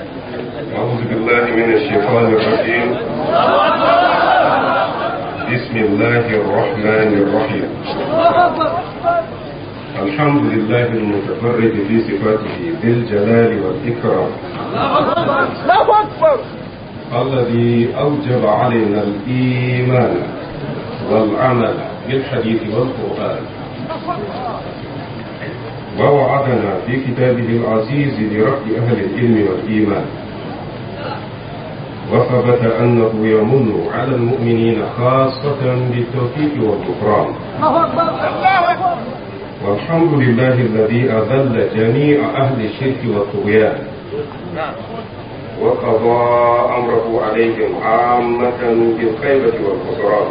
أعوذ بالله من الشيطان الرجيم بسم الله الرحمن الرحيم الحمد لله المتفرد في صفاته ذي الجلال والإكرام الذي أوجب علينا الإيمان والعمل بالحديث والقرآن ووعدنا في كتابه العزيز لرفع أهل العلم والإيمان وثبت أنه يمن على المؤمنين خاصة بالتوفيق والغفران والحمد لله الذي أذل جميع أهل الشرك والطغيان وقضى أمره عليهم عامة بالخيبة والخسران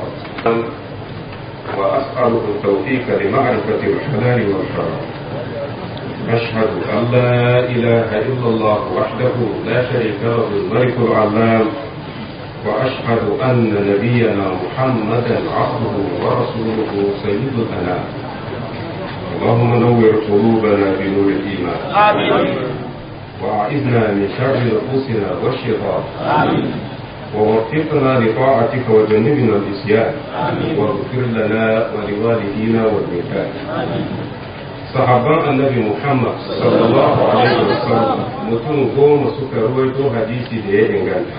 وأسأله التوفيق لمعرفة الحلال والحرام أشهد أن لا إله إلا الله وحده لا شريك له الملك العلام وأشهد أن نبينا محمدا عبده ورسوله سيد الأنام اللهم نور قلوبنا بنور الإيمان آمين وأعذنا من شر نفوسنا والشيطان آمين ووفقنا لطاعتك وجنبنا الإسيان آمين. واغفر لنا ولوالدينا والميتان آمين sahabban annabi Muhammad sallallahu alaihi wasallam mutum goma suka ruwaito hadisi da ya inganta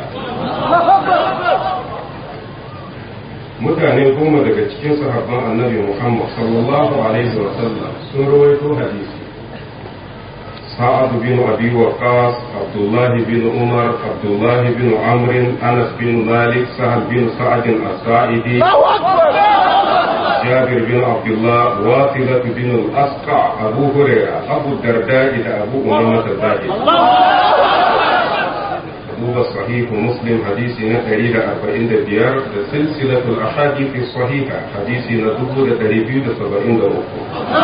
mutane goma daga cikin sahabban annabi Muhammad sallallahu alaihi wasallam sun ruwaito hadisi سعد بن أبي وقاص عبد الله بن عمر عبد الله بن عمرو أنس بن مالك سهل بن سعد الساعدي جابر بن عبد الله واصلة بن الأسقع أبو هريرة أبو الدرداء إلى أبو أمامة الباهلي أبو الصحيح مسلم حديثنا تريد أربعين ديار سلسلة الأحاديث الصحيحة حديثنا دبو تريبيو سبعين دوكو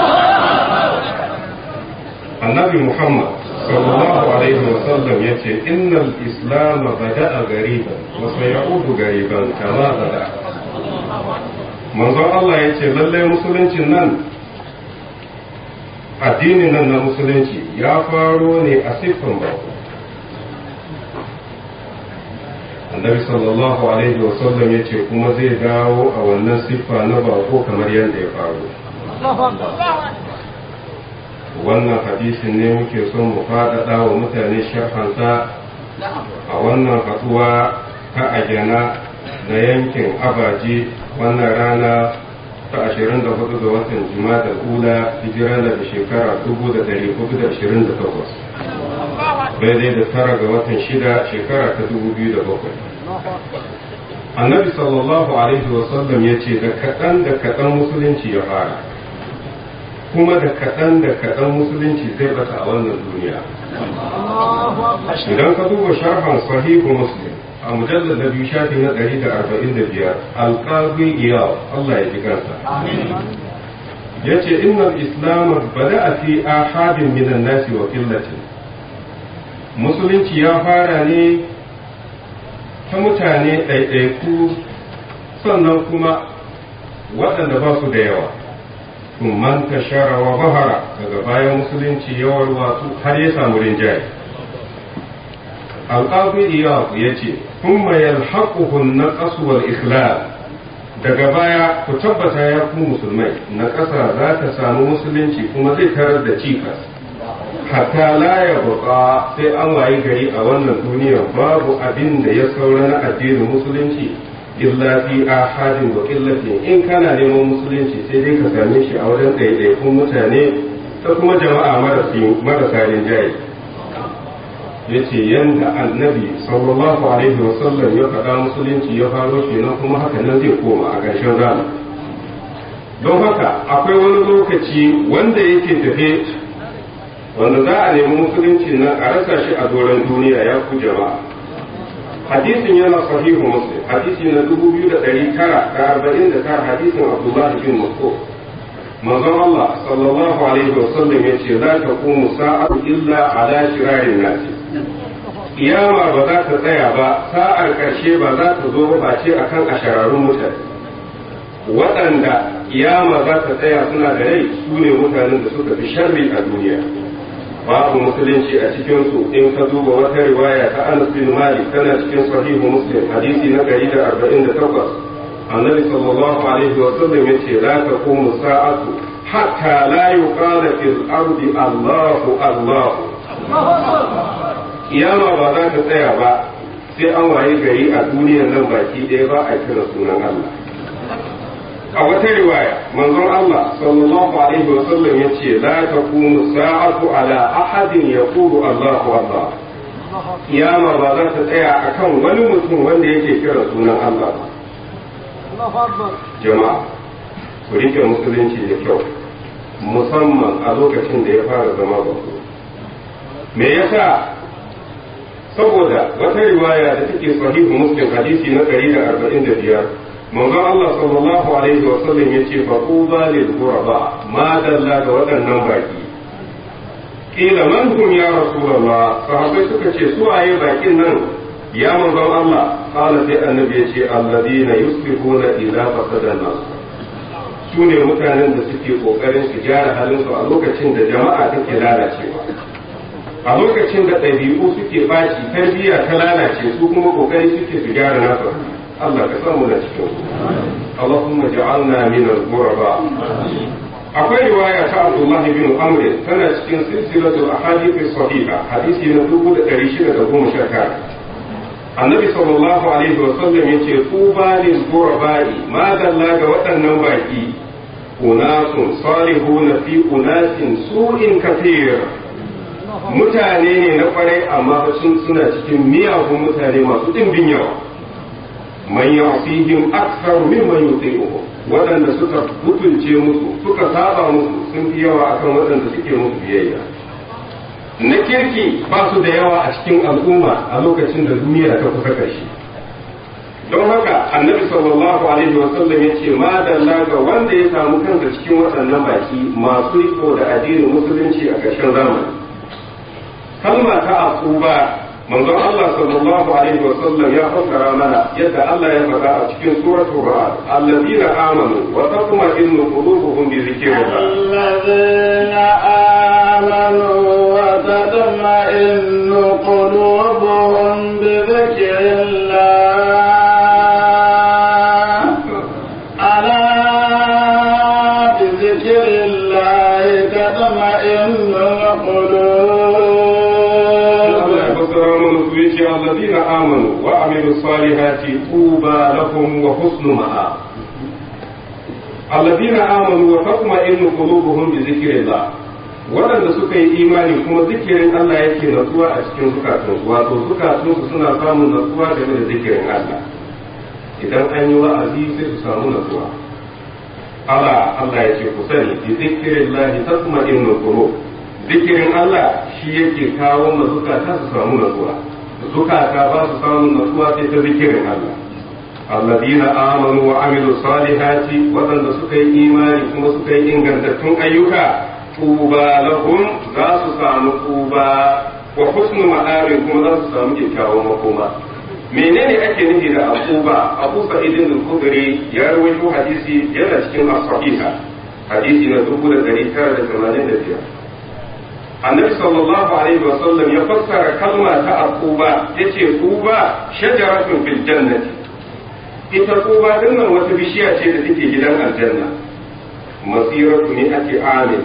النبي محمد صلى الله عليه وسلم يقول إن الإسلام بدأ غريبا وسيعود غريبا كما بدأ manzon Allah ya ce lallai musuluncin nan addinin nan na musulunci ya faro ne a siffan bako annabi sallallahu alaihi wasallam ya ce kuma zai dawo a wannan siffa na bako kamar yadda ya faru wannan hadisin ne muke son mu faɗaɗa wa mutane sharhansa a wannan haɗuwa ta ajana na yankin abaji wannan rana ta 24 ga watan jima'a ula hijira da shekara 1428 daidai da tara ga watan shida shekara ta 2007 annabi sallallahu alaihi wasallam ya ce da kaɗan da kaɗan musulunci ya fara kuma da kaɗan da kaɗan musulunci zai bata a wannan duniya idan ka duba sharhan sahihu muslim a mujallar da biyu shafi na ɗari da arba'in da biyar alƙazi iyaw Allah ya ji kansa ya ce innal islam bada a fi ahadin minan nasi wa killatin musulunci ya fara ne ta mutane ɗaiɗaiku sannan kuma waɗanda ba su da yawa man tashara wa bahara daga bayan musulunci yawar wasu har ya samu rinjaye alƙafi iyaku ya ce kuma yalhaquhun na wal ikhlal daga baya ku tabbata ya ku musulmai na ƙasa za ta samu musulunci kuma zai tarar da cikas hatta la ya buƙa sai an wayi gari a wannan duniya babu abin da ya saura na addinin musulunci illa fi ahadin wa qillatin in kana neman musulunci sai dai ka same shi a wajen ɗaiɗaikun mutane ta kuma jama'a marasa rinjaye yace yanda annabi sallallahu alaihi wasallam ya faɗa musulunci ya faro kenan kuma haka nan zai koma a ƙarshen rana don haka akwai wani lokaci wanda yake tafe wanda za a nemi musulunci nan a rasa shi a doron duniya ya ku jama'a hadisin yana sahihu muslim hadisi na dubu biyu da ɗari tara da arba'in da tara hadisin abdullahi bin mas'ud manzon Allah sallallahu alaihi wasallam ya ce la taqumu sa'atu illa ala shirarin nasi kiyama ba za ta tsaya ba sa'ar ƙarshe ba za ta zo ba ce akan ashararun mutane waɗanda kiyama za ta tsaya suna da rai su ne mutanen da suka fi sharri a duniya babu musulunci a cikin su in ka duba wata riwaya ta Anas bin Malik tana cikin sahihu Muslim hadisi na 148 annabi sallallahu alaihi wa sallam yace la taqumu sa'atu hatta la yuqala fil ardi Allahu Allah kiyama ba za ta tsaya ba sai an waye gari a duniyar nan baki ɗaya ba a kira sunan Allah a wata riwaya manzon Allah sallallahu alaihi wa sallam yace la taqumu sa'atu ala ahadin yaqulu Allahu Allah kiyama ba za ta tsaya akan wani mutum wanda yake kira sunan Allah jama'a ku rike musulunci da kyau musamman a lokacin da ya fara zama bako me yasa saboda wata riwaya da take sahihu muslim hadisi na 145 manzon Allah sallallahu alaihi wa sallam yace fa quba lil ghuraba ma dalla ga waɗannan baki kila man hum ya rasulullah sahabbai suka ce su waye bakin nan ya manzon Allah qala sai annabi yace alladina yuslihuna idza fasada nas su ne mutanen da suke kokarin su gyara halin su a lokacin da jama'a take lalacewa a lokacin da ɗabi'u suke baci tarbiyya ta lalace su kuma kokari suke su gyara nasu Allah ka samu na cikin su Allahumma ja'alna min al-ghuraba akwai riwaya ta Abdullah bin Amr tana cikin silsilatul ahadith sahiha hadisi na 1619 Annabi sallallahu alaihi wa sallam yace tuba lil ghuraba'i ma dalla ga waɗannan baki unasun salihuna fi unasin su'in kathir mutane ne na kwarai amma sun suna cikin miyagun mutane masu ɗimbin yawa man yasihim akthar mimman yuti'uhu waɗanda suka mutunce musu suka saba musu sun fi yawa akan waɗanda suke musu biyayya na kirki ba su da yawa a cikin al'umma a lokacin da duniya ta kusa ƙarshe don haka annabi sallallahu alaihi wa sallam yace ma dalla ga wanda ya samu kansa cikin waɗannan baki masu riko da addinin musulunci a ƙarshen zamani kalma ta aquba manzon Allah sallallahu alaihi wa sallam ya fassara mana yadda Allah ya faɗa a cikin suratul ra'd alladhina amanu wa tatma'innu qulubuhum bi dhikrillah alladhina amanu wa tatma'innu qulubuhum bi dhikrillah ala bi dhikrillah tatma'innul qulub الذين آمنوا وعملوا الصالحات طوبى لهم وحسن مآب الذين آمنوا وتطمئن قلوبهم بذكر الله waɗanda suka yi imani kuma zikirin Allah yake natsuwa a cikin zukatunsu wato zukatunsu suna samun natsuwa game da zikirin Allah idan an yi wa'azi sai su samu natsuwa Allah Allah ya ce ku sani bi zikirin Allah tasma'innul qulub zikirin Allah shi yake kawo ma zukata su samu natsuwa zukata ba su samun natsuwa sai ta zikirin Allah alladina amanu wa amilu salihati waɗanda suka yi imani kuma suka yi ingantattun ayyuka tuba lahum za su samu tuba wa husnu ma'arin kuma za su samu kyakkyawan makoma menene ake nufi da akuba abu sa'idin al-khudri ya rawaito hadisi yana cikin as-sahiha hadisi na 1985 annabi sallallahu alaihi wa sallam ya fassara kalma ta aquba yace quba shajaratun fil jannati ita quba din nan wata bishiya ce da take gidan aljanna masiratu ne ake amin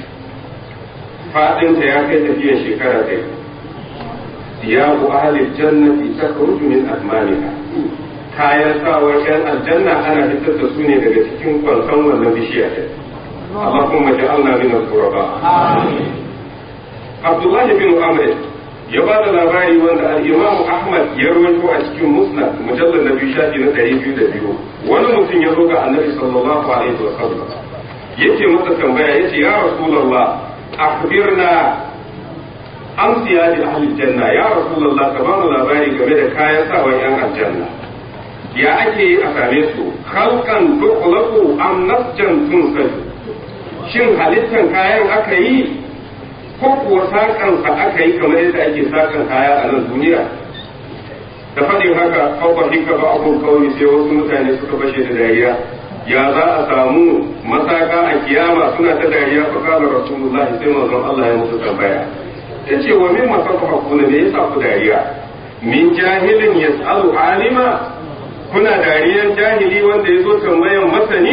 fadin ta ya kai tafiyan shekara ɗaya siyabu ahli jannati takhruju min admaniha kayan sawar yan aljanna ana fitar da su ne daga cikin kwanson wannan bishiya ɗin Allahumma ja'alna min al-quraba amin Abdullahi bin Amr ya ba da labari wanda al-Imam Ahmad ya rawaito a cikin Musnad mujallal na biyu shafi na ɗari biyu da biyu wani mutum ya zo ga Annabi sallallahu alaihi wa sallam yace masa tambaya yace ya Rasulullah akhbirna an siyadi ahli janna ya Rasulullah ka ba mu labari game da kayan sawan yan aljanna ya ake yi a same su khalqan tukhlaqu am nasjan tunsaju shin halittan kayan aka yi ko kuwa sakansa aka yi kamar yadda ake sakan kaya a nan duniya da faɗin haka kawai hika ba abun kawai sai wasu mutane suka bashe da dariya ya za a samu masaka a kiyama suna ta dariya fa kala rasulullahi sai manzon Allah ya musu tambaya yace wa min masafahuna me yasa ku dariya min jahilin yas'alu alima kuna dariyar jahili wanda ya zo tambayan masani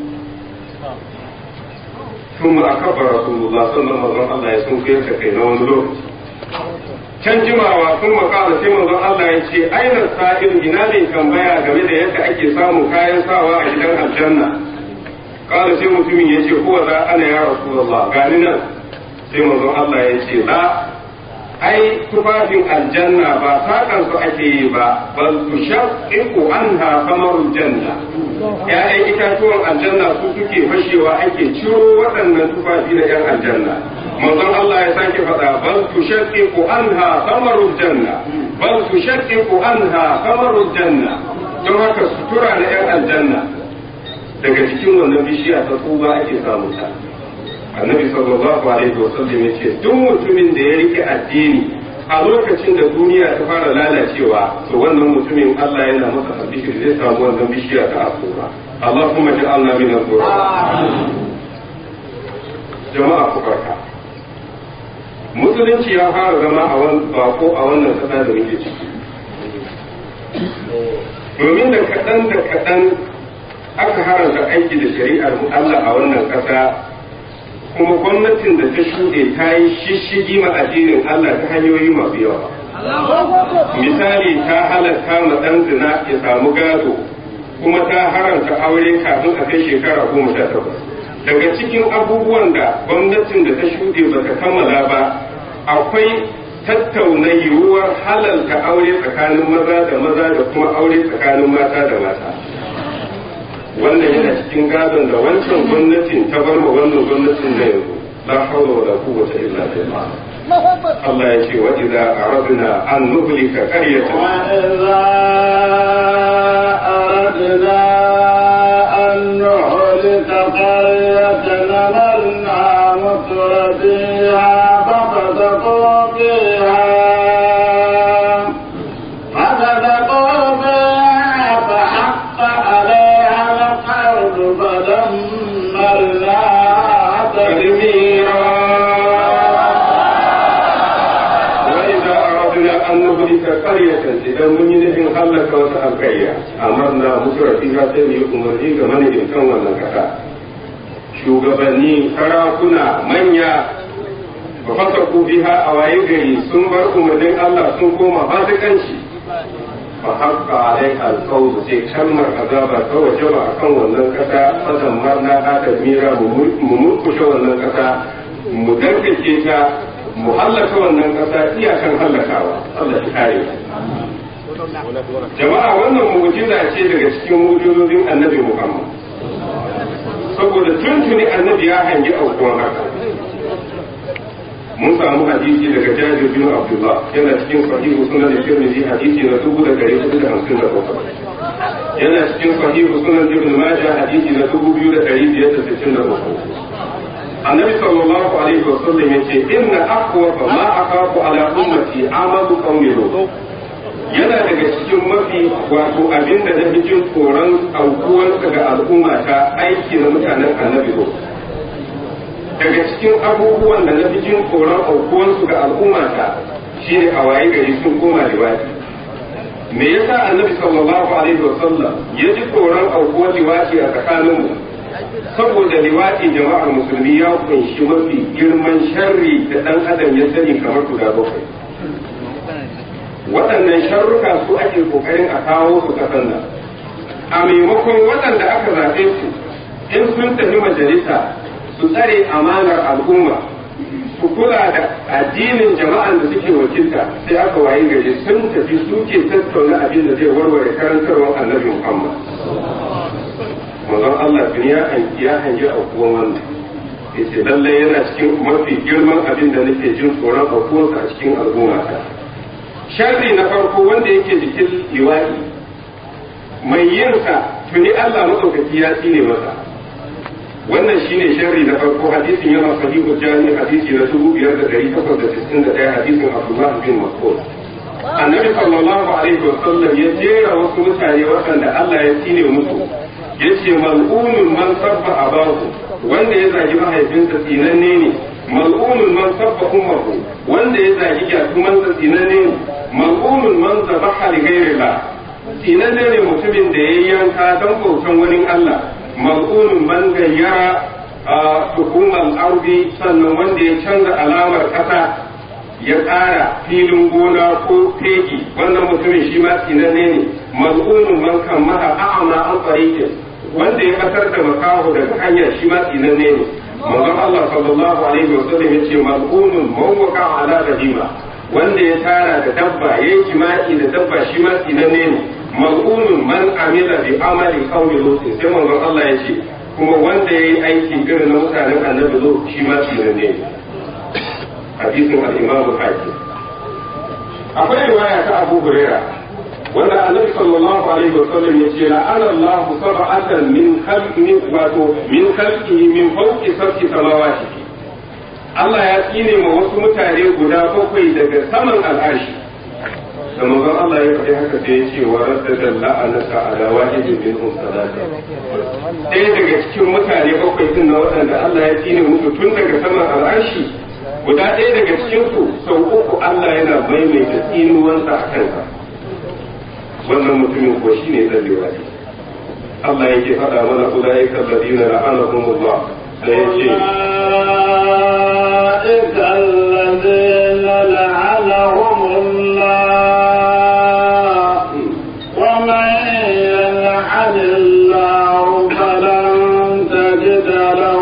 ثم أكبر رسول الله صلى الله عليه وسلم ya sun kai kai na wani lokaci can jimawa sun makala sai manzon Allah ya ce aina sa'il ina ne tambaya game da yadda ake samun kayan sawa a gidan aljanna kala sai mutumin ya ce huwa za ana ya rasulullah gani nan sai manzon Allah ya ce la ai tufafin aljanna ba sakan su ake yi ba bal tushaqqu anha samarul janna ya'yan itatuwan aljanna su suke fashewa ake ciro waɗannan tufafi na yan aljanna manzon Allah ya sake faɗa bal tushaqqiqu anha samarul janna bal tushaqqiqu anha samarul janna don haka sutura na yan aljanna daga cikin wannan bishiya ta tsuba ake samu ta annabi sallallahu alaihi wasallam ya ce duk mutumin da ya rike addini a lokacin da duniya ta fara lalacewa to wannan mutumin Allah yana masa albishir zai samu wannan bishiya ta asura Allahumma ja'alna min al-qur'an jama'a ku barka musulunci ya fara zama a wani bako a wannan kasa da muke ciki domin da kaɗan da kaɗan aka haramta aiki da shari'ar Allah a wannan ƙasa kuma gwamnatin da ta shuɗe ta yi shishigi ma addinin Allah ta hanyoyi masu yawa. Misali ta halatta ma ɗan zina ya samu gado kuma ta haramta aure kafin a kai shekara goma sha takwas. Daga cikin abubuwan da gwamnatin da ta shuɗe ba ta kammala ba akwai tattauna yiwuwar halalta aure tsakanin maza da maza da kuma aure tsakanin mata da mata. wannan yana cikin gadon da wancan gwamnatin ta bar ma wannan gwamnatin na yanzu la hawla wala quwwata illa billah Allah ya ce wa idza aradna an nuhlika qaryatan wa idza aradna an nuhlika qaryatan amarna mutrafiha fafasaqu fiha فصدقوا بها فحق عليها القول فدمرناها تدميرا وإذا أردنا أن نهلك قرية إذا من ينهي هلك وتأكيا أمرنا مسر فيها سيدي أمري كمن يمكن ونكتا shugabanni sarakuna manya ba fasa ku biha a waye gari sun bar umarnin Allah sun koma fasikanci fa haqqa alaiha alqawl sai kalmar azaba ta wajaba akan wannan kasa fadan marna hada mira mu murkushe wannan kasa mu dankace ta mu hallaka wannan kasa iyakan hallakawa Allah shi kare jama'a wannan mu'jiza ce daga cikin mu'jizozin annabi Muhammad saboda tuntuni annabi ya hangi aukuwan haka mun samu hadisi daga jabir bin abdullah yana cikin sahihu sunan tirmidhi hadisi na dubu da dari hudu da hamsin da bakwai yana cikin sahihu sunan ibn majah hadisi na dubu biyu da dari biyar da sittin da bakwai annabi sallallahu alaihi wa sallam yace inna aqwa ma aqafu ala ummati amalu qawmi lut yana daga cikin mafi wato abin da na jin tsoron aukuwar ga al'umma ta aiki na mutanen annabi lut daga cikin abubuwan da na fi jin tsoron aukuwansu ga al'ummata shi ne a waye gari sun koma liwati me yasa annabi sallallahu alaihi wa sallam ya ji tsoron aukuwar liwati a tsakaninmu saboda liwati jama'ar musulmi ya kunshi mafi girman sharri da dan adam ya sani kamar guda bakwai waɗannan sharruka su ake kokarin a kawo su kasan nan a maimakon waɗanda aka zaɓe su in sun tafi majalisa su tsare amanar al'umma su kula da addinin jama'an da suke wakilta sai aka wayi gari sun tafi suke tattauna abin da zai warware karantarwar annabi Muhammad. Manzon Allah duniya an ya hangi aukuwan wannan. Yace lallai yana cikin mafi girman abin da nake jin tsoron aukuwarsa a cikin al'ummata. Sharri na farko wanda yake jikin liwaɗi mai yinsa tuni Allah maɗaukaki ya tsine masa. wannan shine sharri na farko hadisin yana sahihu jami hadisi na dubu biyar da dari takwas da sittin da ɗaya hadisin abdullah bin mas'ud annabi sallallahu alaihi wa sallam ya jera wasu mutane waɗanda Allah ya tsine musu yace mal'unun man sabba abahu wanda ya zagi mahaifinsa tsinanne ne mal'unun man sabba ummuhu wanda ya zagi gyatumansa tsinanne ne mal'unun man zabaha li ghairillah tsinanne ne mutumin da ya yanka don bautan wani Allah mal'unun man gayyara a hukumar arbi sannan wanda ya canza alamar ƙasa ya ƙara filin gona ko fegi wannan mutumin shi ma tsinanne ne mal'unun man kan maha a'ama an tsarikin wanda ya kasar da makaho daga hanya shi ma tsinanne ne manzon Allah sallallahu alaihi wa sallam yace mal'unun man waqa ala bahima wanda ya tara da dabba yayi jima'i da dabba shi ma tsinanne ne mal'unun man amila bi amali qawmi lut sai manzon Allah yace kuma wanda yayi aiki irin na mutanen annabi lut shi ma tsinanne ne hadisin al-imam al-hakim akwai riwaya ta Abu Hurairah wanda annabi sallallahu alaihi wa sallam ya ce la'ana Allah sab'atan min khalqi wato min khalqihi min fawqi sab'i samawati Allah ya tsine ma wasu mutane guda bakwai daga saman al'arshi da manzon Allah ya faɗi haka sai ya ce wa raddada la'anaka ala wahidin minhum salata ɗaya daga cikin mutane bakwai din na waɗanda Allah ya tsine musu tun daga saman al'arshi guda ɗaya daga cikin su sau uku Allah yana maimaita tsinuwansa a kansa wannan mutumin ko shi ne zan liwaɗi Allah yake faɗa mana ulaika alladina la'anahumullah da yace أولئك الذين لعنهم الله ومن يلعن الله فلن تجد له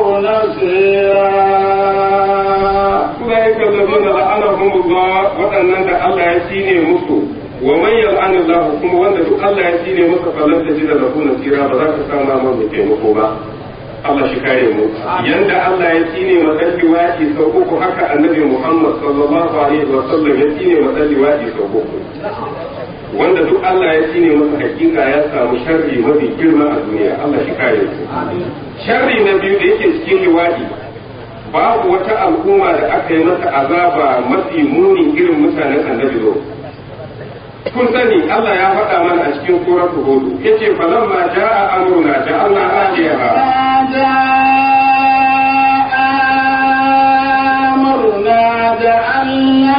نصيرا ulaika alladina la'anahumullah waɗannan da Allah ya tsine musu wa man yal'anu Allah kuma wanda duk Allah ya tsine masa falan tajida lahu nasira ba za ka samu ma mai taimako ba Allah shi kare mu yanda Allah ya tsine ma dan liwadi sau uku haka annabi Muhammad sallallahu alaihi wa sallam ya tsine ma dan liwadi sau uku wanda duk Allah ya tsine masa hakika ya samu sharri mafi girma a duniya Allah shi kare mu sharri na biyu da yake cikin liwadi babu wata al'umma da aka yi mata azaba mafi muni irin mutanen annabi zo kun sani Allah ya faɗa mana a cikin suratul hud yace falamma jaa amruna ja'alna aliyaha أمرنا جعلنا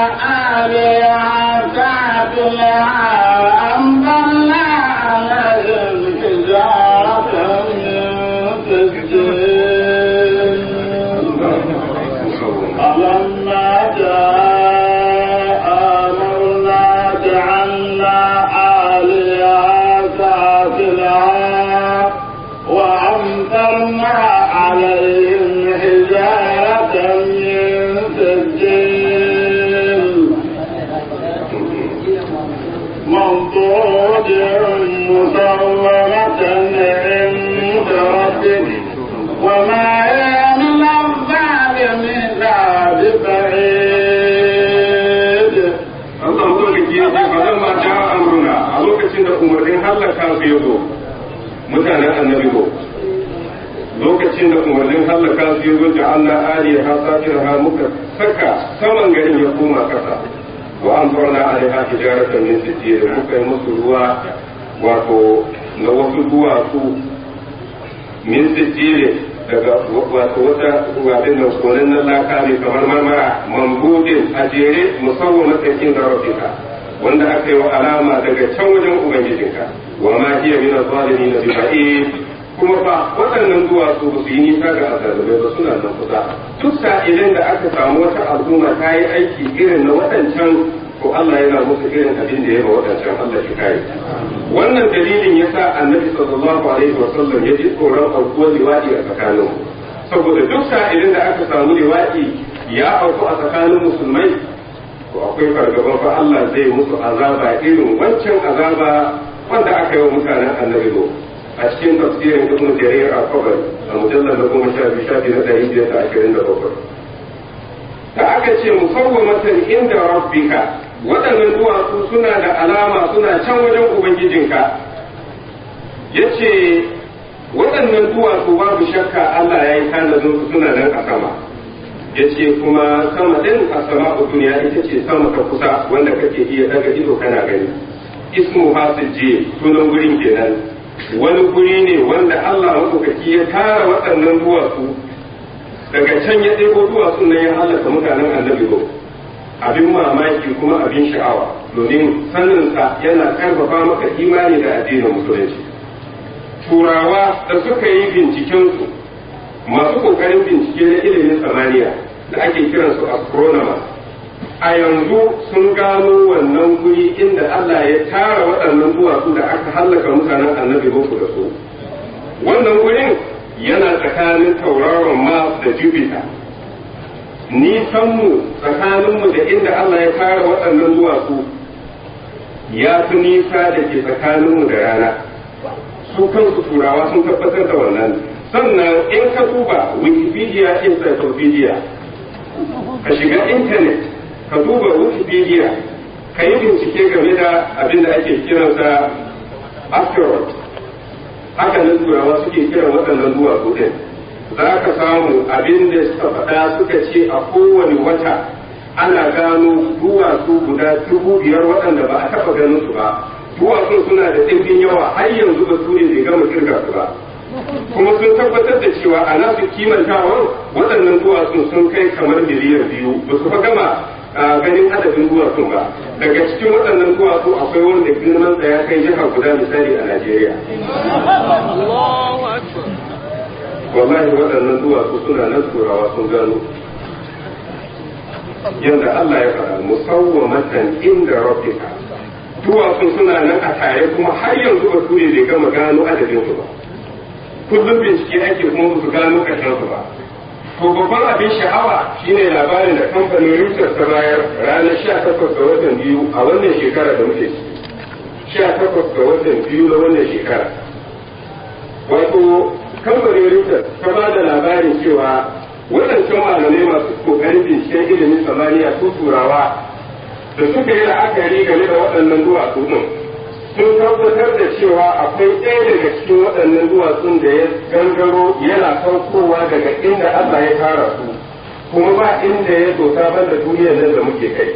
آلهة سافلها وأمطرنا عليهم حجارة من سجيل فلما جاء أمرنا جعلنا آلهة سافلها وأمطرنا عليهم حجارة من سجيل منضود مسومة عند ربك وما هي من الظالمين ببعيد Allah madaukaki yace falamma jaa amruna a lokacin da umarnin halaka su yazo mutanen annabi zo lokacin da umarnin halaka su yazo ja'alna aliyaha safiraha muka saka saman garin ya koma kasa wa amtarna alaiha hijaratan min sijil muka yi musu ruwa wato na wasu duwatsu min sijil daga wato wata wadin nan konan na laka ne kamar marmara mambudin a jere musamman matakin zarafika wanda aka yi wa alama daga can wajen ubangijinka wa ma hiya min az-zalimin bi ba'id kuma fa waɗannan duwatsu ba su yi nisa ga azalubai ba suna nan kusa duk sa'ilin da aka samu wata al'umma ta yi aiki irin na waɗancan ko Allah yana musu irin abin da ya ba waɗancan Allah shi kare wannan dalilin yasa annabi sallallahu alaihi wa sallam ya ji tsoron aukuwar liwaɗi a tsakanin saboda duk sa'ilin da aka samu liwaɗi ya auku a tsakanin musulmai to akwai fargaban fa Allah zai musu azaba irin wancan azaba wanda aka yi wa mutanen annabi lo a cikin tafsirin ibn jarir al-qabri a mujallar na goma sha biyu shafi na ɗari biyar da ashirin da bakwai da aka ce musawwamatan inda rabbika waɗannan duwatsu suna da alama suna can wajen ubangijinka yace waɗannan duwatsu babu shakka Allah ya yi tanadin su suna nan a sama yace kuma sama din a sama duniya ita ce sama ta kusa wanda kake iya daga ido kana gani ismu hasiji sunan gurin kenan wani guri ne wanda Allah maɗaukaki ya tara waɗannan duwatsu daga can ya ɗebo duwatsun nan ya halaka mutanen annabi ko abin mamaki kuma abin sha'awa domin saninsa yana karfafa maka imani da addinin musulunci turawa da suka yi bincikensu masu kokarin bincike na ilimin samaniya da ake kiransu astronomers a yanzu sun gano wannan guri inda Allah ya tara waɗannan duwatsu da aka hallaka mutanen annabi boko da su wannan gurin yana tsakanin tauraron mars da jupiter nisanmu tsakaninmu da inda Allah ya tara waɗannan duwatsu ya fi nisa da ke tsakaninmu da rana su kansu turawa sun tabbatar da wannan sannan in ka duba wikipedia encyclopedia ka shiga intanet ka duba wikipedia ka yi bincike game da abin da ake kiransa asteroid haka nan turawa suke kiran waɗannan duwatsu ɗin za ka samu abin da suka faɗa suka ce a kowane wata ana gano duwatsu guda dubu biyar waɗanda ba a taɓa ganin su ba duwatsun suna da ɗimbin yawa har yanzu ba su ne bai gama kirga su ba kuma sun tabbatar da cewa a nasu kimantawan waɗannan duwatsun sun kai kamar miliyan biyu ba su fa gama ganin adadin duwatsun ba daga cikin waɗannan duwatsu akwai wanda girman sa ya kai jiha guda misali a Najeriya. Wallahi waɗannan duwatsu suna nan turawa sun gano. Yanda Allah ya faɗa musawwamatan inda rabbika duwatsun suna nan a tare kuma har yanzu ba ture bai gama gano adadin su ba. Kullum bincike ake kuma ba su gano ƙarshen su ba. To babban abin sha'awa shine labarin da kamfanin Reuters ta bayar ranar 18 ga watan biyu a wannan shekara da muke ciki. 18 ga watan biyu na wannan shekara. Wato kamfanin Reuters ta ba da labarin cewa waɗancan malamai masu kokarin binciken ilimin samaniya su turawa da suka yi la'akari game da waɗannan duwatsu ɗin sun tabbatar da cewa akwai ɗaya daga cikin waɗannan duwatsun da ya gangaro yana saukowa daga inda Allah ya tara su kuma ba inda ya dota banda duniyar nan da muke kai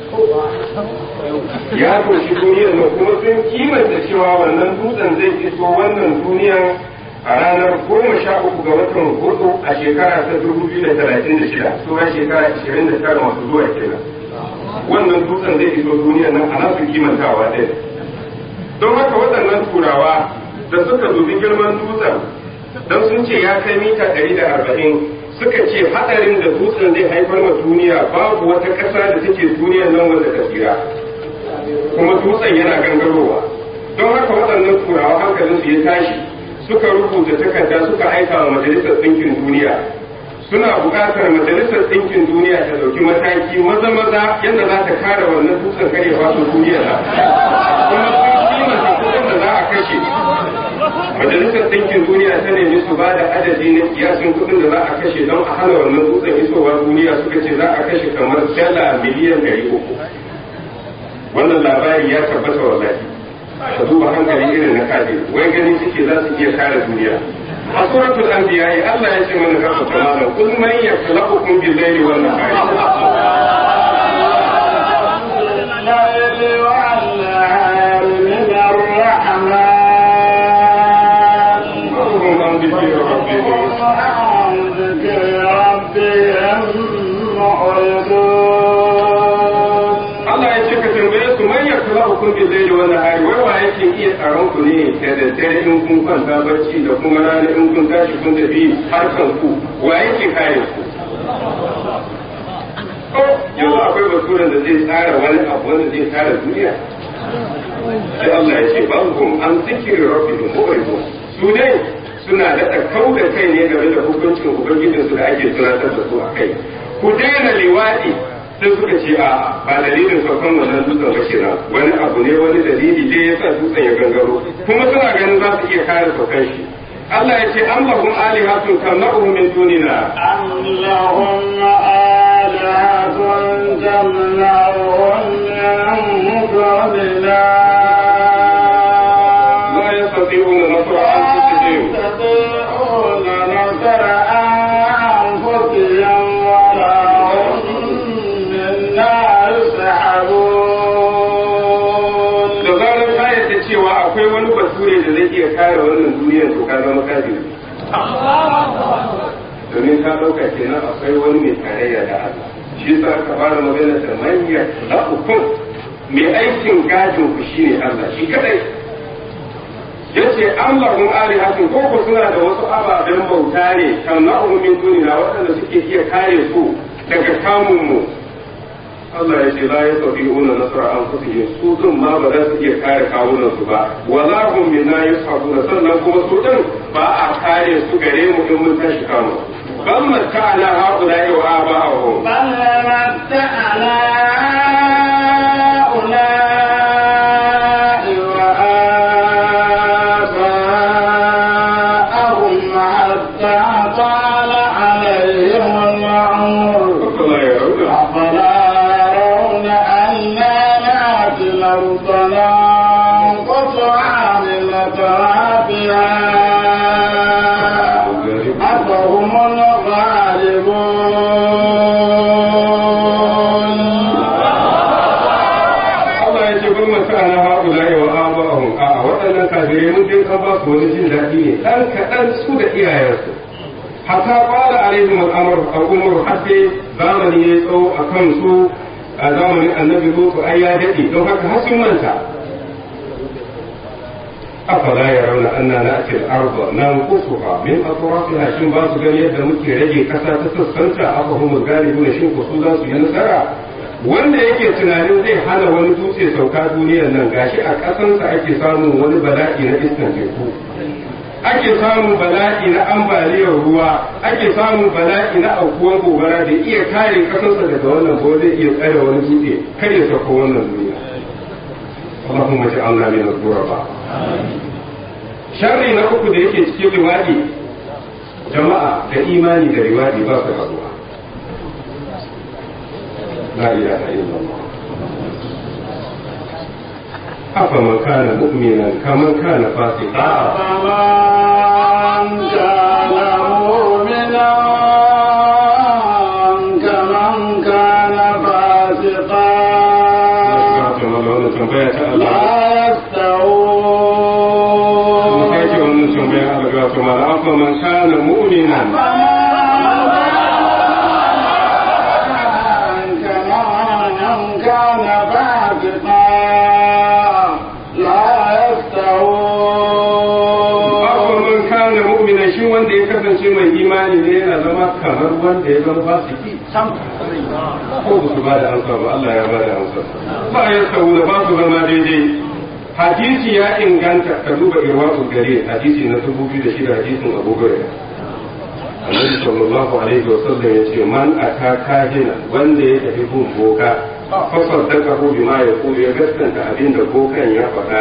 ya doshi duniyar nan kuma sun kimanta cewa wannan dutsen zai iso wannan duniyar a ranar goma sha uku ga watan hudu a shekara ta dubu biyu da talatin da shida sauran shekara ashirin da tara masu zuwa kenan wannan dutsen zai iso duniyar nan a nasu kimantawa ɗaya don haka waɗannan turawa da suka dubi girman dutsen don sun ce ya kai mita ɗari da arba'in suka ce haɗarin da dutsen zai haifar ma duniya babu wata ƙasa da take duniyar nan wanda ta tsira kuma dutsen yana gangarowa don haka waɗannan turawa hankalinsu ya tashi suka rubuta takarda suka aika wa majalisar ɗinkin duniya suna buƙatar majalisar ɗinkin duniya ta ɗauki mataki maza maza yadda za ta kare wannan dutsen kare wato duniya na kuma sun kimanta kuɗin da za a kashe majalisar ɗinkin duniya ta nemi su ba da adadi na kiyasin kuɗin da za a kashe don a hana wannan dutsen isowa duniya suka ce za a kashe kamar dala miliyan ɗari uku wannan labari ya tabbata wallahi ka duba hankali irin na kaji wai gani suke za su iya kare duniya a suratul anbiya Allah ya ce mana ga kamala kul man yakhluqukum bil layli wan nahari الليل والنهار من الرحمن وهم عن ذكر ربهم عن ذكر ربهم معرضون Allah ya ce ka tambaye su man yakhluqukum bil layli wan nahari wai wa yake iya tsaron ku ne da daddare in kun kwanta barci da kuma rana in kun tashi kun tafi harkan ku wa yake kare ku ko yanzu akwai baturen da zai tsara wani abu wanda zai tsara duniya sai Allah ya ce bankum an zikiri rabbihim mu'ridun su ne suna da kau da kai ne game da hukuncin ubangijinsu da ake tunatar da su a kai ku daina liwadi sai suka ce a ba dalilin saukan wannan dutsen ba kenan wani abu ne wani dalili dai ya sa dutsen ya gangaro kuma suna ganin za su iya kare saukan shi Allah ya ce an lahum alihatun tamna'uhum min dunina أم لهم آلهة تمنعهم من دوننا la yastati'una nasra anfusihim يستطيعون نصر أنفسهم ولا هم منا يسحبون da zarar ta yadda cewa akwai wani bature da zai iya kare wannan duniyar to ka zama kafiri domin ka ɗauka kenan akwai wani mai tarayya da Allah shi sa aka fara magana da manya na hukum mai aikin gadin ku shine Allah shi kadai yace Allah mun ali hakin ko ko suna da wasu ababen bauta ne kan na'u min dunina waɗanda suke iya kare su daga kamun mu Allah ya ce la ya sauki una nasara an kusa su din ma ba za su iya kare kawunan su ba wala hum minna yashabuna sannan kuma su din ba a kare su gare mu in mun tashi kamu bal matta'na haula'i wa aba'ahum بل متعنا هؤلاء وآباءهم حتى طال عليهم العمر Allah ya rauna أفلا يرون أنا نأتي الأرض ننقصها من أطرافها أفهم الغالبون Allah ya ce bar matta'na haula'i wa aba'ahum a waɗannan kafirai mun dai kan ba su wani jin daɗi ne dan kaɗan su da iyayensu hatta fara alaihim al'amar al'umar har sai zamani ya tsawo a kansu a zamanin annabi lutu ai ya daɗe don haka har sun manta afala ya rauna anna na akil arba na kusuha min atrafiha shin ba su gani yadda muke rage kasa ta sassanta aka humul galibu na shin ko su za su yi nasara wanda yake tunanin zai hana wani dutse sauka duniyar nan gashi a ƙasansa ake samun wani bala'i na iskan teku ake samun bala'i na ambaliyar ruwa ake samun bala'i na aukuwan gobara da iya kare ƙasarsa daga wannan ko zai iya tsare wani dutse kar ya sauka wannan duniya اللهم اجعلنا من الغرباء sharri na uku da yake cikin riwadi jama'a da imani da riwadi ba su haduwa la ilaha illallah afa man kana mu'minan kaman kana fasiqa فمن كان مؤمنا كمن كان فاسقا wannan tambaya ta Allah لا mun kai ce يستوون wannan tambaya Allah ga kuma afa man kana mu'minan كمن كان فاسقا لا يستوون afa man kana mu'minan shi wanda ya kasance mai imani ne yana zama kamar wanda ya zama fasiki ko ba su ba da amsa ba Allah ya ba da amsa ba ya saboda ba su zama daidai hadisi ya inganta ka duba irwasu gare hadisi na dubu biyu da shida hadisin Abu Hurairah Annabi sallallahu alaihi wa sallam ya ce man aka kahina wanda ya tafi gun boka fa saddaka hu bima yaqulu ya gaskanta abin da bokan ya faɗa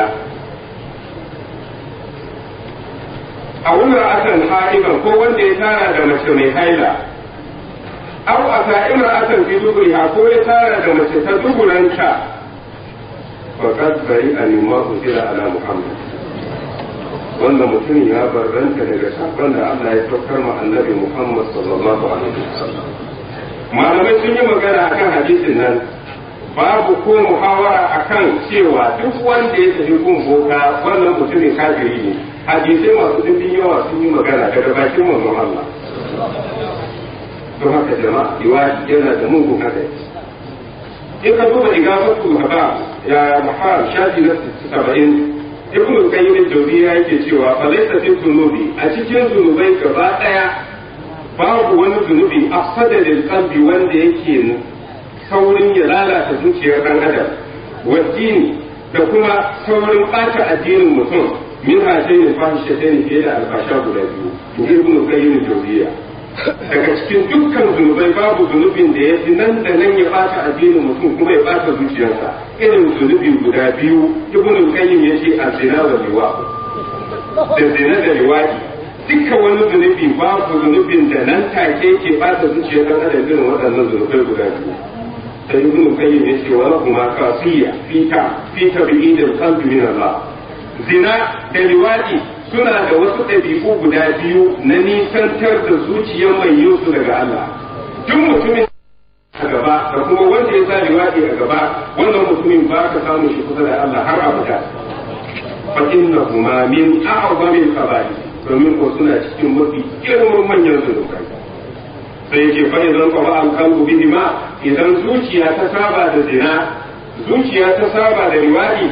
a wurin akan ha'iban ko wanda ya tara da mace mai haila aw a sa'imar akan fi duburiha ko ya tara da mace ta duburanta faqad bari a mimma usila ala muhammad wannan mutum ya barranta daga sakon da Allah ya saukar ma annabi Muhammad sallallahu alaihi wasallam malamai sun yi magana akan hadisin nan babu ko muhawara akan cewa duk wanda ya tafi gun boka wannan mutumin kafiri ne hadisai masu dimbin yawa sun yi magana daga bakin manzon Allah don haka jama'a riwaya yana da mugun hadari in ka duba igafatu haba ya mahal shafi na 70 ibnu qayyim jawziya yake cewa fa laysa fi dhunubi a cikin zunubai gaba daya babu wani zunubi afsada lil qalbi wanda yake saurin ya lalata zuciyar dan adam waddini da kuma saurin bata addinin mutum min hajjin fahishatain fiye da albasha guda biyu ibnu qayyim jawziya daga cikin dukkan zunubai babu zunubin da ya fi nan da nan ya bata addinin mutum kuma ya bata zuciyarsa irin zunubi guda biyu ibnu qayyim yace azina wa liwa da zina da liwadi dukkan wani zunubi babu zunubin da nan take ke bata zuciyar dan adam irin waɗannan zunubai guda biyu sai ibnu qayyim yace wa lahuma qasiya fita fita bi'idil qalbi min Allah zina da liwadi suna da wasu ɗabi'u guda biyu na nisantar da zuciyar mai yin su daga Allah duk mutumin a gaba da kuma wanda ya sa liwaɗi a gaba wannan mutumin ba ka samun shi kusa da Allah har abada fa innahuma min a'zamil kaba'ir domin ko suna cikin mafi girman manyan zunubai sai yake fa idan qaba al qalbu bihi ma idan zuciya ta saba da zina zuciya ta saba da riwadi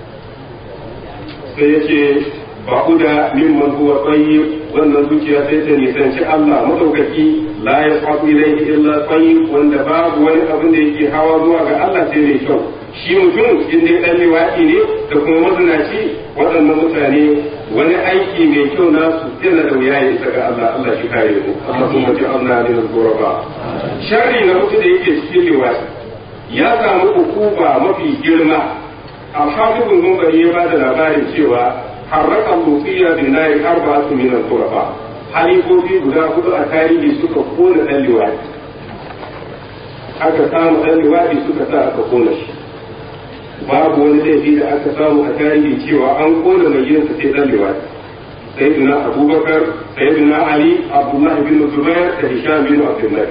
sai yace ba'uda mimman huwa tayyib wannan zuciya sai ta nisanci Allah madaukaki la yasqatu ilayhi illa tayyib wanda babu wani abin da yake hawa zuwa ga Allah sai mai kyau shi mutum in dai dan liwaki ne da kuma mazinaci waɗannan mutane wani aiki mai kyau nasu yana da wuya ya isa ga Allah Allah shi kare mu Allah kuma ji Allah ne da guraba sharri na mutu da yake cikin liwaki ya samu hukuma mafi girma al-hafizul munbari ya bada labarin cewa harraka lufiya bin nayi arba'atu min al-qurafa halifofi guda hudu a tarihi suka kona dan liwaki aka samu dan liwaki suka sa aka kona shi babu wani laifi da aka samu a tarihi cewa an kona mai gidansa sai dan liwati sayyidina abubakar sayyidina ali abdullahi bin zubair da hisham bin abdullahi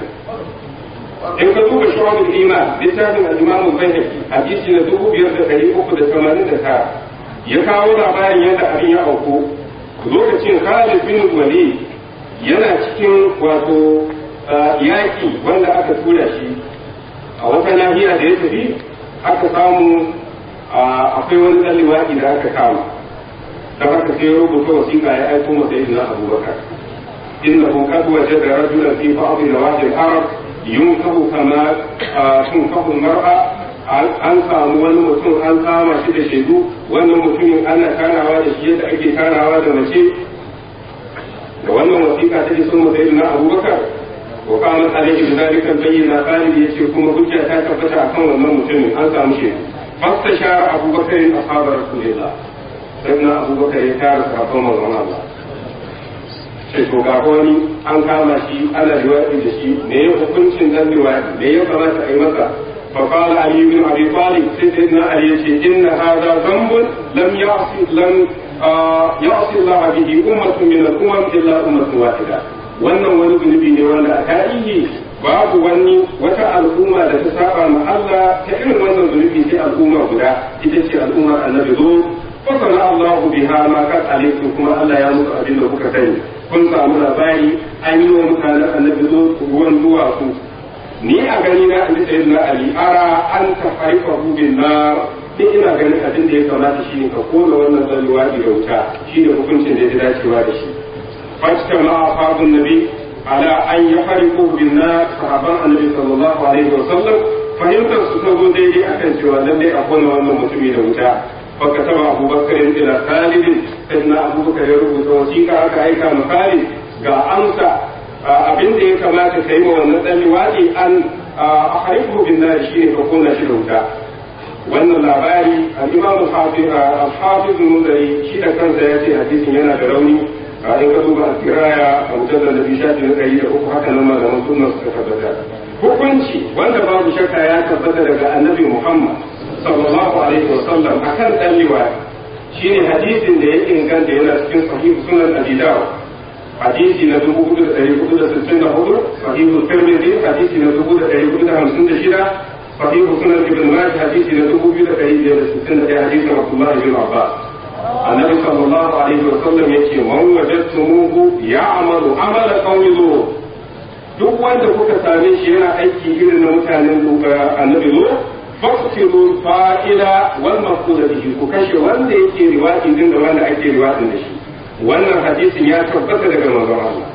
in ka duba shawabul iman littafin al-imam al-bayhaqi hadisi na dubu biyar da ɗari uku da tamanin da tara ya kawo labarin yadda abin ya auku lokacin khalid bin walid yana cikin wato yaki wanda aka tura shi a wata nahiya da ya tafi aka samu akwai wani ɗan liwaɗi da aka kama don haka sai rubuta wasiƙa ya aiko masa izinin abubakar innahu qad wajada rajulan fi ba'd nawadi al-arab yunkahu kama tunkahu mar'a an samu wani mutum an kama shi da shaidu wannan mutumin ana tarawa da shi yadda ake tarawa da mace da wannan wasiƙa ta iso masa izinin abubakar وقامت عليه بذلك البينة قال يسير كما حجة تثبت أكون wannan mutumin an samu shi فاستشار أبو بكر أصحاب رسول الله سيدنا أبو بكر يتار صحابة من الله sai to ga wani an kama shi ana liwaɗi da shi me ya hukuncin dan liwaɗi me ya kamata a yi masa fa qala ali ibn abi talib sai sayyidina ali yace inna hadha dhanbun lam ya'si lam ya'si Allah bihi ummatun min al-umam illa ummatun wahida wannan wani zunubi ne wanda a tarihi babu wani wata al'umma da ta saba ma Allah ta irin wannan zunubi sai al'umma guda ita ce al'ummar annabi zo fasana Allah biha ma kad alaikum kuma Allah ya musu abin da kuka sani kun samu labari an yi wa mutanen annabi zo ruwan duwatsu ni a gani na an sai na ali ara an ta haifa bin nar ni ina ganin abin da ya kamata shine ka kona wannan zalluwa da wuta shine hukuncin da ya dacewa da shi فاجتمع أصحاب النبي على أن يحرقوا بالنار صحابة النبي صلى الله عليه وسلم fahimtar su ta zo daidai akan cewa lallai a kona wannan mutumi da wuta baka taba abubakar ila khalidin sai na abubakar ya rubuta wasiƙa aka aika ma khalid ga amsa abin da ya kamata ka yi wa wannan dan liwadi an a harifu bin nar shine ka kona shi da wuta wannan labari al-imam al-hafiz al-muzari shi da kansa ya ce hadisin yana da rauni a in ka duba al-kiraya a mujallar da bishafi na ɗari da uku haka nan malaman sunna suka tabbata hukunci wanda babu shakka ya tabbata daga annabi muhammad sallallahu alaihi wa sallam akan dan liwadi shine hadisin da ya inganta yana cikin sahih sunan abi dawud hadisi na dubu hudu da ɗari hudu da sittin da hudu sahihu tirmidhi hadisi na dubu da ɗari hudu da hamsin da shida sahihu sunan ibn majah hadisi na dubu biyu da ɗari biyar da sittin da ɗaya hadisin abdullah ibn abbas annabi sallallahu alaihi wa sallam yace man wajadtumuhu ya'malu amala qawmi lut duk wanda kuka same shi yana aiki irin na mutanen annabi lut faqtilu fa'ila wal maqsud bihi ku kashe wanda yake riwadi din da wanda ake riwadin da shi wannan hadisin ya tabbata daga manzon Allah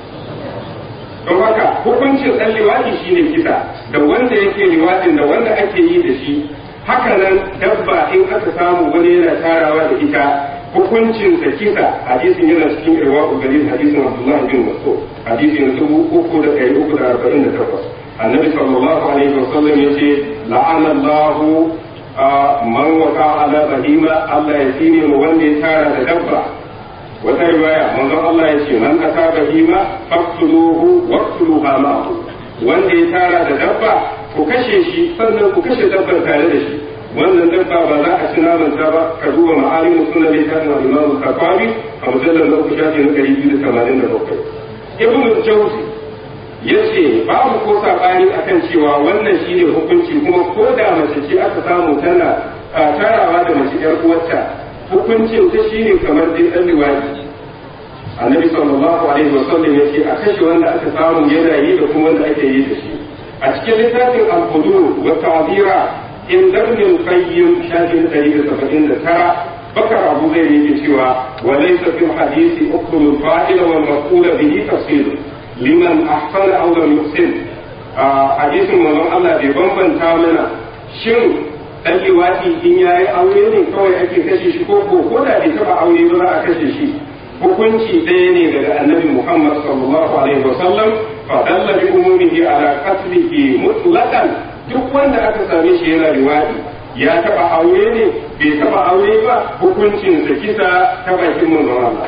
don haka hukuncin dan liwadi shine kisa da wanda yake liwadin da wanda ake yi da shi haka nan dabba in aka samu wani yana tarawa da ita hukuncin da kisa hadisin yana cikin irwa galil hadisin Abdullah bin Mas'ud hadisin dubu uku da ɗari uku da arba'in da takwas annabi sallallahu alaihi wasallam yace la'ana Allahu man waka ala bahima Allah ya tsine mu wanda ya tara da dabba wata riwaya manzon Allah ya ce man aka bahima faqtuluhu waqtuluha ma'ahu wanda ya tara da dabba ku kashe shi sannan ku kashe dabbar tare da shi wannan dabba ba za a ci naman ta ba ka duba ma'alimu suna da ta na imamu kafawi a mujallar na uku shafi na ɗari biyu da tamanin da bakwai ibnu jauzi ya ce babu ko saɓani akan cewa wannan shine hukunci kuma ko da mace ce aka samu tana tarawa da mace ƴar uwarta hukuncin ta shine kamar dai dan liwadi annabi sallallahu alaihi wasallam yace a kashe wanda aka samu yana yi da kuma wanda ake yi da shi a cikin littafin al-hudur wa ta'zira in darnin qayyim shafin 179 bakar abu zai yake cewa wa laysa fil hadisi ukul fa'il wal maf'ul bihi tafsir liman ahsana aw lam yuhsin hadisin manzon Allah bai bambanta mana shin dan liwati in yayi aure ne kawai ake kashe shi ko ko ko da bai taba aure ba za a kashe shi hukunci ɗaya ne daga annabi Muhammad sallallahu alaihi wasallam fa dalla bi umumihi ala qatlihi mutlaqan duk wanda aka same shi yana liwadi ya taba aure ne bai taba aure ba hukuncin sa kisa ta bakin manzon Allah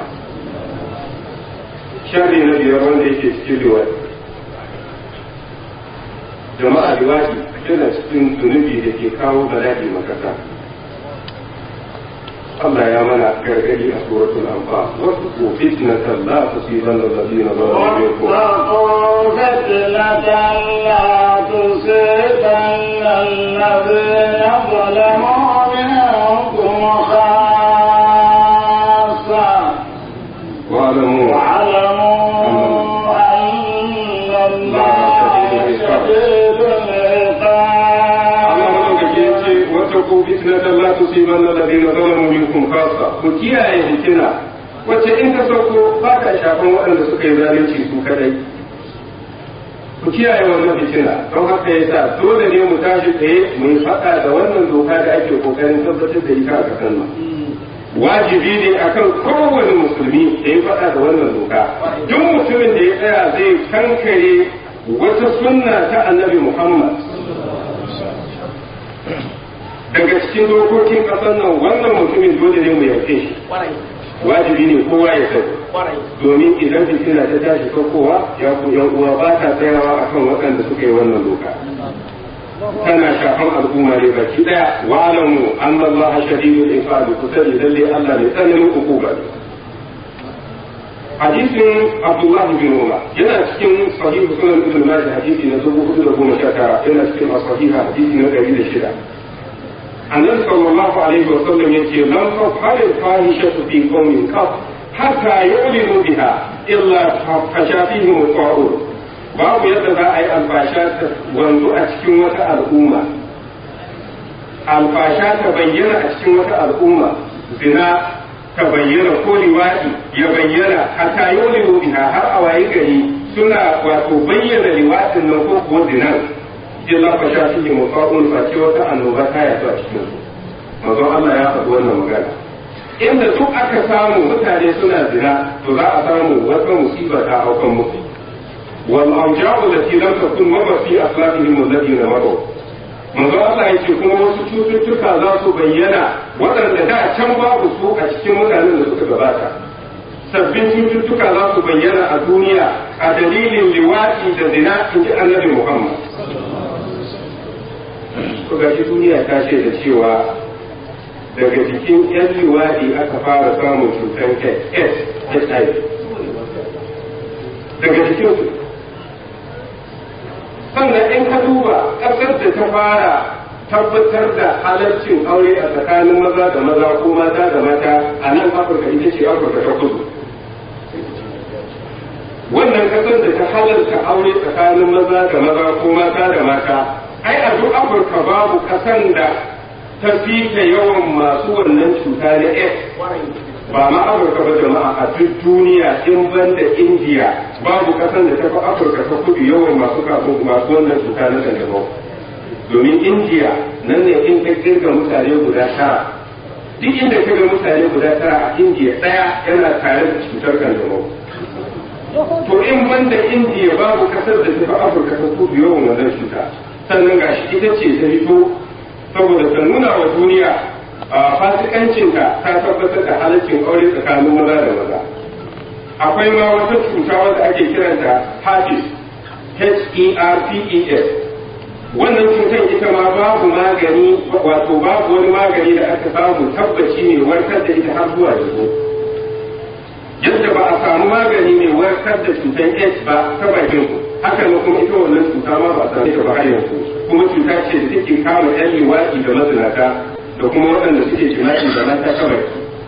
sharri na biyar wanda yake cikin liwadi jama'a liwadi yana cikin zunubi da ke kawo bala'i makasa Allah ya mana gargadi a suratul anfal wasu fitnatan la tusibanna alladhina zalamu minkum واتقوا فتنة لا تصيبن الذين ظلموا منكم خاصة واعلموا واعلموا أن الله شديد Allah madaukaki ya ce العقاب wata ku fitnatan la tusibanna alladhina zalamu minkum khassa ku kiyaye fitina wacce in ta sauko ba ta shafan waɗanda suka yi zalunci su kadai ku kiyaye wannan fitina don haka yasa dole ne mu tashi tsaye mu yi faɗa da wannan doka da ake kokarin tabbatar da ita a ƙasar nan wajibi ne akan kowane musulmi da ya faɗa da wannan doka duk mutumin da ya tsaya zai kankare wata sunna ta annabi muhammad daga cikin dokokin ƙasar nan wannan mutumin dole ne mu yarke shi wajibi ne kowa ya sani domin idan fitina ta tashi kowa ya ku yan uwa ba ta tsayawa akan waɗanda suka yi wannan doka tana shafan al'umma ne baki daya wa alamu anna allaha shadidul iqabi ku sani lalle Allah ne tsananin hukuma ne hadisin abdullahi bin umar yana cikin sahihu sunan ibn majah hadisi na dubu hudu da goma sha tara yana cikin as-sahiha hadisi na ɗari da shida annabi sallallahu alaihi wa sallam yace lam tafhal al-fahishatu fi qaumin qat hatta yu'linu biha illa fasha fihim ta'ur babu yadda za a yi alfasha ta wanzu a cikin wata al'umma alfasha ta bayyana a cikin wata al'umma zina ta bayyana ko liwaɗi ya bayyana hatta yu'linu biha har a wayi gari suna wato bayyana liwaɗin nan ko kuwa zinan illa fa sha fihi mutaqun fa ce wata annoba ta yato a cikin su manzon Allah ya faɗi wannan magana inda duk aka samu mutane suna zina to za a samu wata musiba ta aukan musu wal awja'u allati lam takun marra fi akhlaqihim alladhina maru manzon Allah yake kuma wasu cututtuka za su bayyana waɗanda da can babu su a cikin mutanen da suka gabata sabbin cututtuka za su bayyana a duniya a dalilin liwaɗi da zina in ji annabi Muhammad ko gashi duniya ta ce da cewa daga jikin yan liwaɗi aka fara samun cutar AIDS HIV daga jikin su sannan in ka duba ƙasar da ta fara tabbatar da halarcin aure a tsakanin maza da maza ko mata da mata a nan afirka ita ce afirka ta kudu wannan ƙasar da ta halarta aure tsakanin maza da maza ko mata da mata ai a duk afirka babu kasan da ta fita yawan masu wannan cuta na s ba ma afirka ba jama'a a duk duniya in ban da indiya babu kasan da ta fi afirka ta kudu yawan masu kafin masu wannan cuta na kanjamau domin indiya nan ne in ka kirga mutane guda tara duk inda ka ga mutane guda tara a indiya ɗaya yana tare da cutar kanjamau to in ban da indiya babu kasar da ta fi afirka ta kudu yawan wannan cuta sannan gashi ita ce ta fito saboda ta nuna wa duniya a fasikancinta ta tabbatar da halaccin aure tsakanin maza da maza akwai ma wata cuta wadda ake kiranta herpes H-E-R-P-E-S wannan cutar ita ma babu magani wato babu wani magani da aka samu tabbaci mai warkar da ita har zuwa yanzu yadda ba a samu magani mai warkar da cutar AIDS ba ta bakin ku haka ne kuma ita wannan cuta ma ba a same ta ba har yanzu kuma cuta ce da take kama yan liwaɗi da mazinata da kuma waɗanda suke jima'i da mata kawai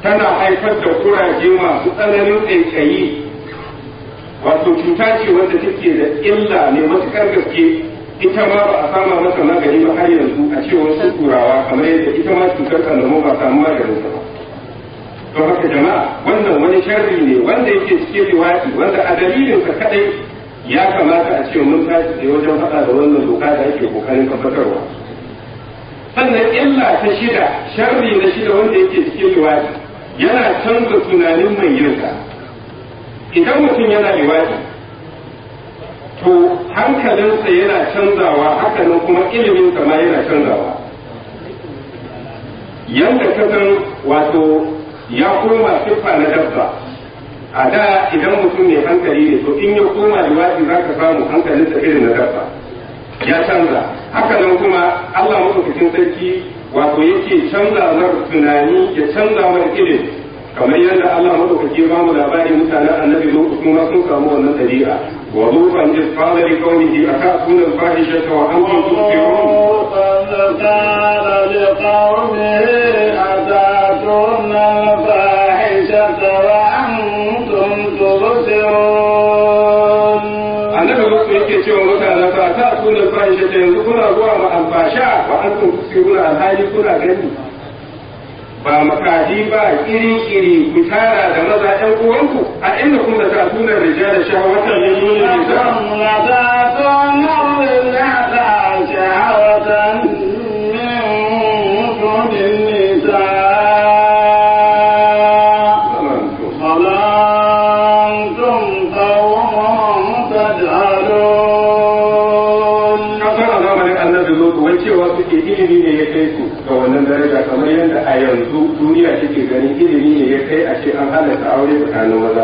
tana haifar da kuraje masu tsananin ƙaiƙayi wato cuta ce wanda take da illa ne matuƙar gaske ita ma ba a sama mata magani ba har yanzu a cewar su turawa kamar yadda ita ma cutar kanjamau ba samu maganin ta ba don haka jama'a wannan wani sharri ne wanda yake cikin riwaki wanda a dalilinsa kadai ya kamata a ce mun tashi da wajen faɗa da wannan doka da ake kokarin tabbatarwa sannan illa ta shida sharri na shida wanda yake cikin riwaki yana canza tunanin mai yinsa idan mutum yana riwaki to hankalinsa yana canzawa hakanan kuma iliminsa ma yana canzawa yanda ka san wato ya koma siffa na dabba a da idan mutum mai hankali ne to in ya koma liwaɗi za ka samu hankalinsa irin na dabba ya canza haka nan kuma Allah maɗaukakin sarki wato yake canza mar tunani ya canza mar ilimi kamar yadda Allah maɗaukaki ba mu labari mutanen annabi lokacin kuma sun samu wannan ɗabi'a wa zufan iz qala li qawmihi atatuna al-fahishata wa antum tubsirun قال لقومه أتاتون الفاحشة وأنتم تبصرون annabi lokacin yake cewa mutane fa ta tuna al-fahishata yanzu kuna zuwa ma al-fasha wa antum tubsiruna alhali kuna gani ba makaji ba iri-iri ku tara da maza ɗan uwanku a inda kuma ta tuna rijala shahawatan min dunin nisa kasar a zamanin annabi lutu wai cewa suke ilimi ne ya kai su ga wannan daraja kamar yadda a yanzu duniya take ganin ilimi ne ya kai a ce an halatta aure tsakanin maza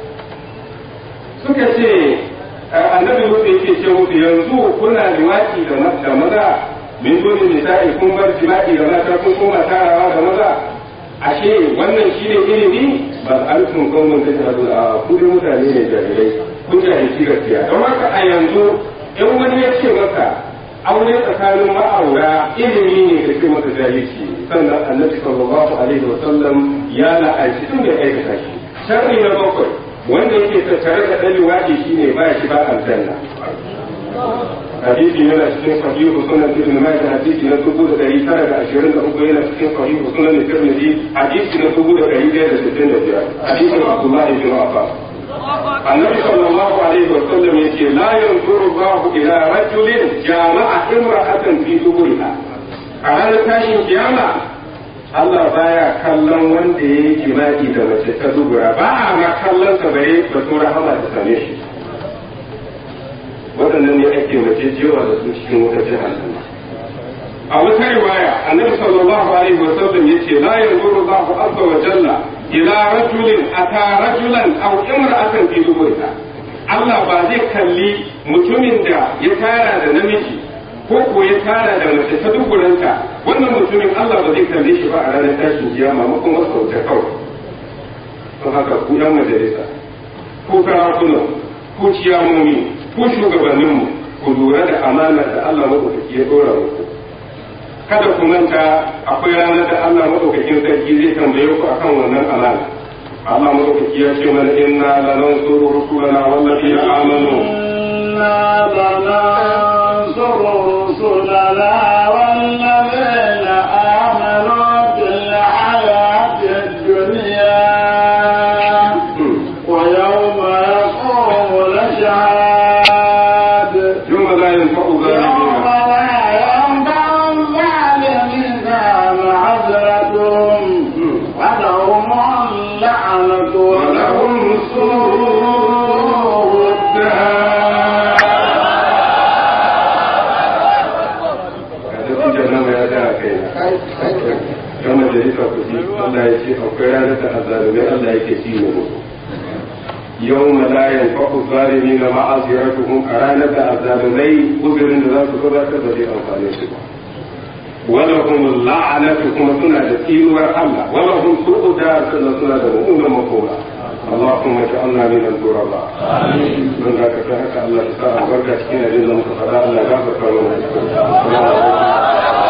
suka ce annabi lutu yake ce musu yanzu kuna liwaki da maza min dole nisa'i kun bar jima'i da mata kun koma tarawa da maza ashe wannan shi ne ilimi ba alfin kawai da ta a kudin mutane ne jahilai kun jahilci gaskiya don haka a yanzu in wani ya ce maka aure tsakanin ma'aura ilimi ne da ke maka jahilci sannan annabi sallallahu alaihi wa sallam ya la'anci tun da aikata shi sharri na bakwai wanda yake tattare da ɗan waje shine ba shi ba aljanna hadisi yana cikin sahihu sunan ibn majah hadisi na dubu da ɗari tara da ashirin da uku yana cikin sahihu sunan tirmidhi hadisi na dubu da ɗari ɗaya da sittin da biyar hadisin abdullahi bin abbas النبي صلى الله عليه وسلم يقول لا ينظر الله إلى رجل جامع امرأة في دبرها على tashin kiyama Allah baya kallon wanda ya yi jima'i da mace ta dubura ba a ma kallon sa bare ba to rahama ta same shi waɗannan ne ake mace jewa da su cikin wata jahannama a wata riwaya annabi sallallahu alaihi wa sallam yace la yanzuru Allahu azza wa jalla ila rajulin ata rajulan aw imra'atan fi duburha Allah ba zai kalli mutumin da ya tara da namiji ko ko ya tara da mace ta duburanta wannan mutumin Allah ba zai kalle shi ba a ranar tashin kiyama makon wasu wuta kawai don haka ku yan majalisa ko sarakuna ko ciyamomi ko shugabanninmu ku lura da amanar da Allah maɗaukaki ya ɗora muku kada ku manta akwai ranar da Allah madaukakin sarki zai tambaye ku akan wannan amana Allah madaukaki ya ce mana inna lanansuru rusulana wallazina amanu إنا لننصر رسلنا والذين آمنوا في الحياة الدنيا ويوم يقوم الأشهاد يوم لا ينفع يوم ظالمين لا ينفع الظالمين معذرتهم ولهم اللعنة ولهم سوء الدار kada su jannama ya da kai kan majalisa ku ji Allah ya ce akwai ranar da azzalumai Allah yake ci ne musu يوم لا ينفع الظالمين معذرتهم أرانا الظالمي أذر ذات صدق الذي أنفعني سبحانه ولهم اللعنة كما سنة تيل والحملة ولهم سوء دار سنة سنة مؤمنة مقولة اللهم اجعلنا من الغرباء من ذاك فهك الله تعالى بركة كنا لله متفضل الله غفر لنا